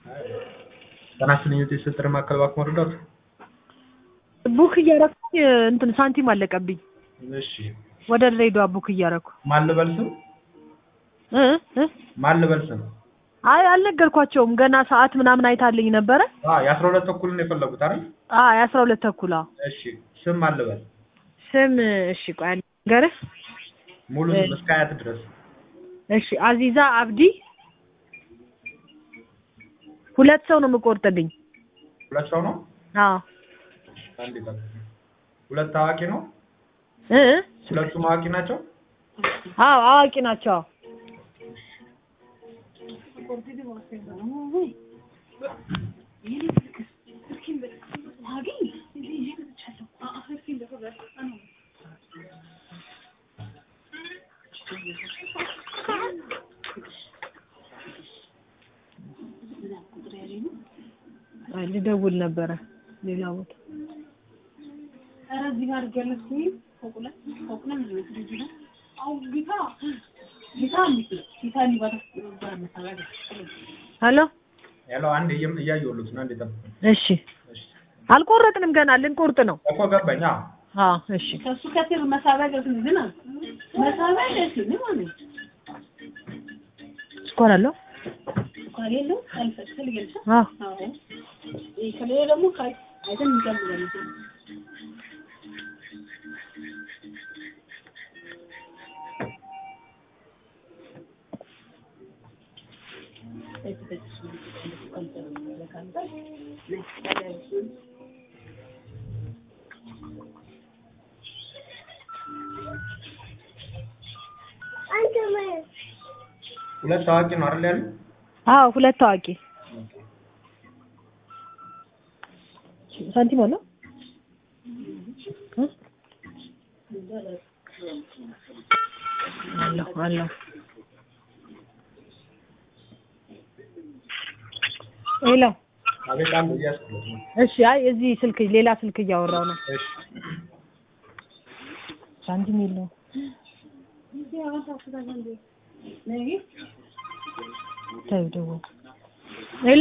ጤና ይስጥልኝ የስጥር ማዕከል እባክዎ መርዳት? ቡክ እያረኩኝ እንትን ሳንቲም አለቀብኝ። እሺ ወደ ድሬዳዋ ቡክ እያረኩ ማን ልበል ስም? እ እ ማን ልበል ስም? አይ አልነገርኳቸውም ገና ሰዓት ምናምን አይታልኝ ነበረ። አዎ የአስራ ሁለት ተኩል ነው የፈለጉት አይደል? አዎ የአስራ ሁለት ተኩል አዎ። እሺ ስም ማን ልበል? ስም እሺ ቆይ ልንገርህ። ሙሉ ስም እስከ አያት ድረስ እሺ አዚዛ አብዲ። ሁለት ሰው ነው የምቆርጥልኝ። ሁለት ሰው ነው? አዎ አንድ ይጠብቅ። ሁለት አዋቂ ነው? እ ሁለቱም አዋቂ ናቸው? አዎ አዋቂ ናቸው። አይ ልደውል ነበረ ሌላ ቦታ ሄሎ ሄሎ አንድ እየም- እያየሁልዎት ነው። አንድ ይጠብቅ። እሺ አልቆረጥንም ገና ልንቆርጥ ነው። እኮ ገባኝ። አዎ አዎ እሺ ከሱ ከስር መሳቢያ ገዝን ግን መሳቢያ ገዝን ማለት ስኳር አለው? ከሌለው አልፈቅል ገልጸ አዎ አዎ ይሄ ከሌለ ደግሞ ካይ አይተን እንጀምራለን ሁለት ታዋቂ ነው አይደል ያሉ? አዎ ሁለት ታዋቂ ሳንቲም አለው? እ? አለው አለው ሄሎ አቤት አንዱ እያስኩለት ነው። እሺ አይ እዚህ ስልክ ሌላ ስልክ እያወራው ነው እሺ ሳንቲም የለውም ተይው ደውል ሄሎ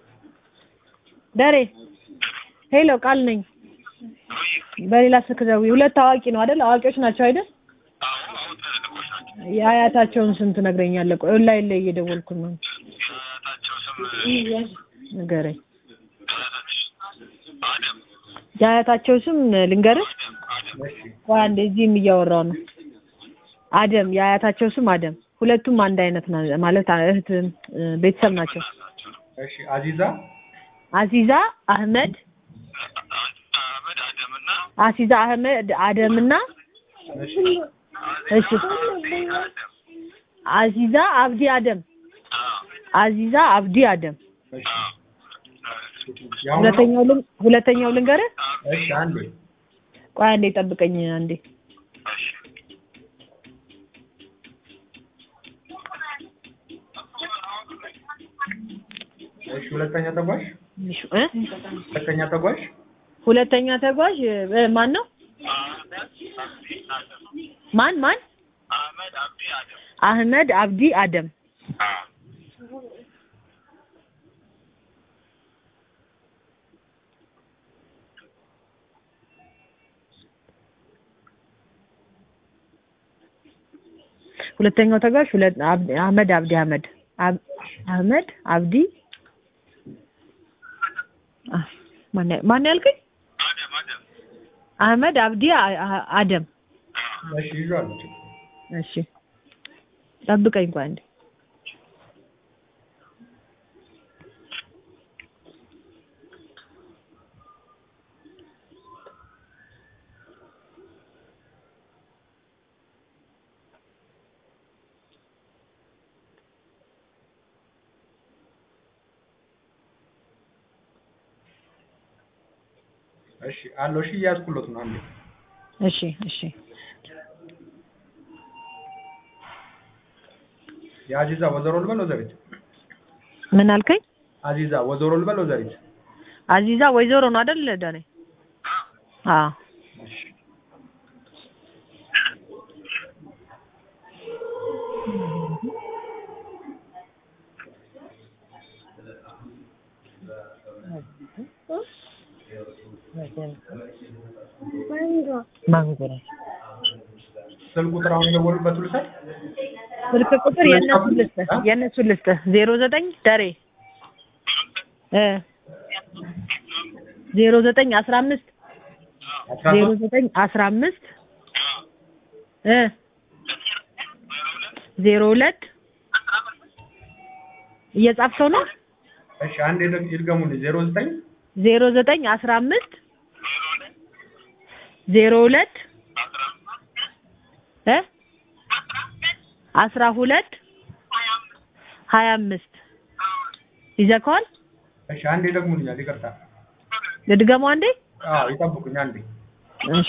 ደሬ ሄሎ ቃል ነኝ በሌላ ስልክ ደውዬ ሁለት አዋቂ ነው አይደል አዋቂዎች ናቸው አይደል የአያታቸውን ስም ትነግረኛለህ ቆይ ኦንላይን ላይ እየደወልኩ ነው ንገረኝ የአያታቸው ስም ልንገርህ እሺ ቆይ አንዴ እዚህም እያወራው ነው አደም የአያታቸው ስም አደም ሁለቱም አንድ አይነት ና ማለት እህት እ፣ ቤተሰብ ናቸው እሺ አዚዛ አዚዛ አህመድ አሲዛ አህመድ አደምና እሺ እሺ አዚዛ አብዲ አደም አዚዛ አብዲ አደም እሺ ያው ነው? ሁለተኛው ልን ሁለተኛው ልንገርህ እሺ አንዱ ቆይ አንዴ ጠብቀኝ አንዴ እሺ ሁለተኛ ተጓዥ እሺ እ ሁለተኛ ተጓዥ ሁለተኛ ተጓዥ እ፣ ማን ነው ማን ማን አህመድ አብዲ አደም ሁለተኛው ተጓዥ ሁለት አብ- አህመድ አብዲ አህመድ አብ- አህመድ አብዲ አ፣ ማን ያ- ማን ያልከኝ? አህመድ አብዲ አ- አ- አደም እሺ ይዟል እሺ ጠብቀኝ ቆይ አንዴ እሺ አለው እሺ እያዝኩለት ነው አንዴ እሺ እሺ የአዚዛ ወዘሮ ልበል ወዘሪት ምን አልከኝ? አዚዛ ወዘሮ ልበል ወዘሪት አዚዛ ወይዘሮ ነው አይደል ዳኔ? አዎ እሺ ማንጎ ነው። ስልክ ቁጥር አሁን የደወሉበት ልውሰድ። ስልክ ቁጥር የእነሱን ልስጥህ የእነሱን ልስጥህ ዜሮ ዘጠኝ ደሬ እ ዜሮ ዘጠኝ አስራ አምስት አስራ ዜሮ ሶስት ዘጠኝ አስራ አምስት እ ዜሮ ሁለት እየጻፍከው ነው እሺ አንድ ይድገሙልኝ። ዜሮ ዘጠኝ ዜሮ ዘጠኝ አስራ አምስት ዜሮ ሁለት እ አስራ ሁለት ሀያ አምስት ይዘከዋል። እሺ አንድ ይደግሙልኛል። ይቅርታ። ልድገመው አንዴ። አዎ ይጠብቁኝ አንዴ። እሺ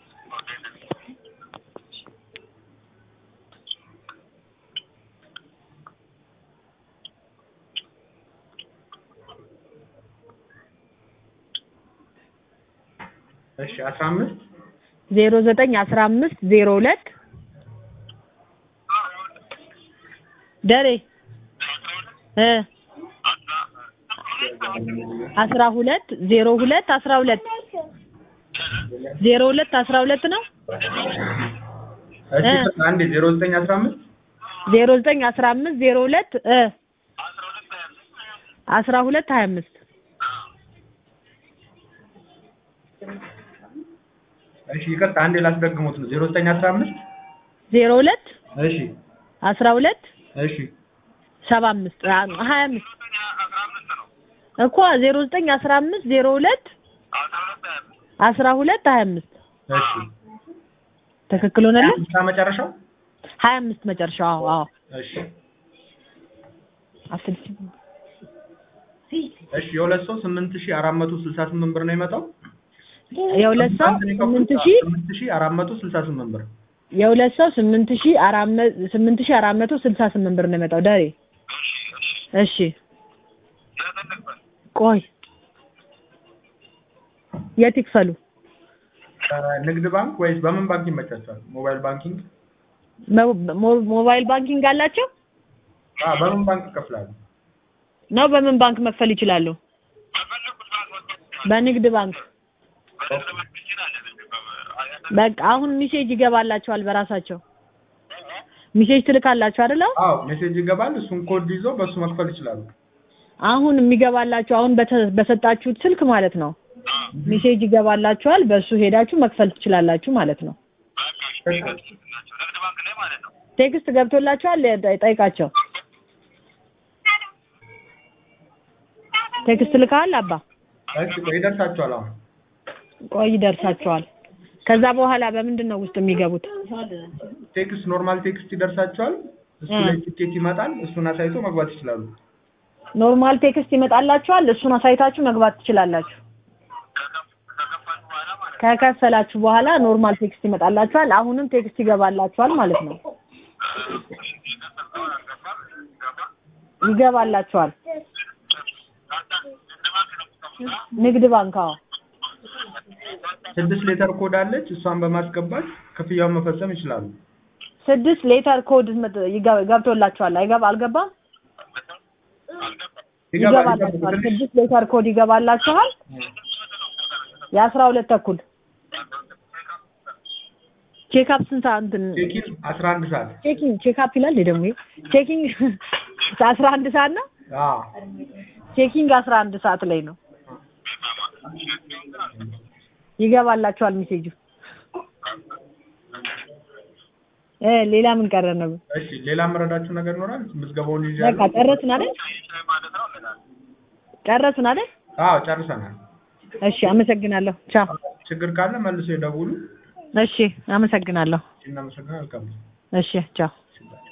እሺ አስራ አምስት ዜሮ ዘጠኝ አስራ አምስት ዜሮ ሁለት ደሬ እ አስራ ሁለት ዜሮ ሁለት አስራ ሁለት ዜሮ ሁለት አስራ ሁለት ነው። እሺ እ ይቅርታ፣ አንዴ ዜሮ ዘጠኝ አስራ አምስት ዜሮ ዘጠኝ አስራ አምስት ዜሮ ሁለት እ አስራ ሁለት ሀያ አምስት እሺ ይቅርታ፣ አንዴ ላስደግሙት ነው። ዜሮ ዘጠኝ አስራ አምስት ዜሮ ሁለት እሺ አስራ ሁለት እሺ ሰባ አምስት ሀያ አምስት እኮ ዜሮ ዘጠኝ አስራ አምስት ዜሮ ሁለት አስራ ሁለት ሀያ አምስት እሺ ትክክል ሆነልህ? አምሳ መጨረሻው ሀያ አምስት መጨረሻው። አዎ አዎ እሺ አስልሽ እሺ የሁለት ሰው ስምንት ሺህ አራት መቶ ስልሳ ስምንት ብር ነው የመጣው። የሁለት ሰው ስንት ነው የከፈሉት? ስምንት ሺህ ስምንት ሺህ አራት መቶ ስልሳ ስምንት ብር የሁለት ሰው ስምንት ሺህ አራት መ- ስምንት ሺህ አራት መቶ ስልሳ ስምንት ብር ነው የመጣው ዳሬ። እሺ ቆይ የት ይክፈሉ? ንግድ ባንክ ወይስ በምን ባንክ ይመቻቸዋል? ሞባይል ባንኪንግ? ሞ- ሞ- ሞባይል ባንኪንግ አላቸው አዎ በምን ባንክ ይከፍላሉ? ነው? በምን ባንክ መክፈል ይችላሉ? በንግድ ባንክ። በቃ አሁን ሚሴጅ ይገባላቸዋል በራሳቸው ሚሴጅ ትልካላችሁ አይደለ? አዎ ሜሴጅ ይገባል። እሱን ኮድ ይዞ በሱ መክፈል ይችላሉ። አሁን የሚገባላችሁ አሁን በተ- በሰጣችሁት ስልክ ማለት ነው። ሚሴጅ ይገባላችኋል። በሱ ሄዳችሁ መክፈል ትችላላችሁ ማለት ነው። ቴክስት ገብቶላችኋል? ጠ- ጠይቃቸው። ቴክስት ልካል አባ? እሺ ቆይ ይደርሳቸዋል። አሁን ቆይ ይደርሳቸዋል። ከዛ በኋላ በምንድን ነው ውስጥ የሚገቡት? ቴክስት ኖርማል ቴክስት ይደርሳቸዋል። እሱ እ። ላይ ቲኬት ይመጣል። እሱን አሳይቶ መግባት ይችላሉ። ኖርማል ቴክስት ይመጣላችኋል። እሱን አሳይታችሁ መግባት ትችላላችሁ። ከከፈላችሁ በኋላ ኖርማል ቴክስት ይመጣላችኋል። አሁንም ቴክስት ይገባላችኋል ማለት ነው። ይገባላችኋል። ንግድ ባንክ አዎ። ስድስት ሌተር ኮድ አለች። እሷን በማስገባት ክፍያውን መፈጸም ይችላሉ። ስድስት ሌተር ኮድ መጥ- ይገ- ገብቶላችኋል። አይገባ አልገባም? ይገባል። ይገባላችኋል። ይጠብቁ ትንሽ። ስድስት ሌተር ኮድ ይገባላችኋል። የአስራ ሁለት ተኩል ቼክአፕ ስንት ሰዓት እንትን ቼኪን አስራ አንድ ሰዓት ቼኪንግ ቼክአፕ ይላል ደግሞ ይሄ ቼኪንግ አስራ አንድ ሰዓት ነው። አዎ ቼኪንግ አስራ አንድ ሰዓት ላይ ነው። ይገባላችኋል ሜሴጁ። እ ሌላ ምን ቀረ ነው? እሺ ሌላ የምረዳችሁ ነገር ይኖራል? ምዝገባውን በቃ ይዣለሁ። ጨረስን አይደል? ጨረስን አይደል? አዎ ጨርሰናል። እሺ አመሰግናለሁ። ቻው። ችግር ካለ መልሶ ይደውሉ። እሺ አመሰግናለሁ። እናመሰግናለን። መልካም እሺ ቻው። ጊዜ።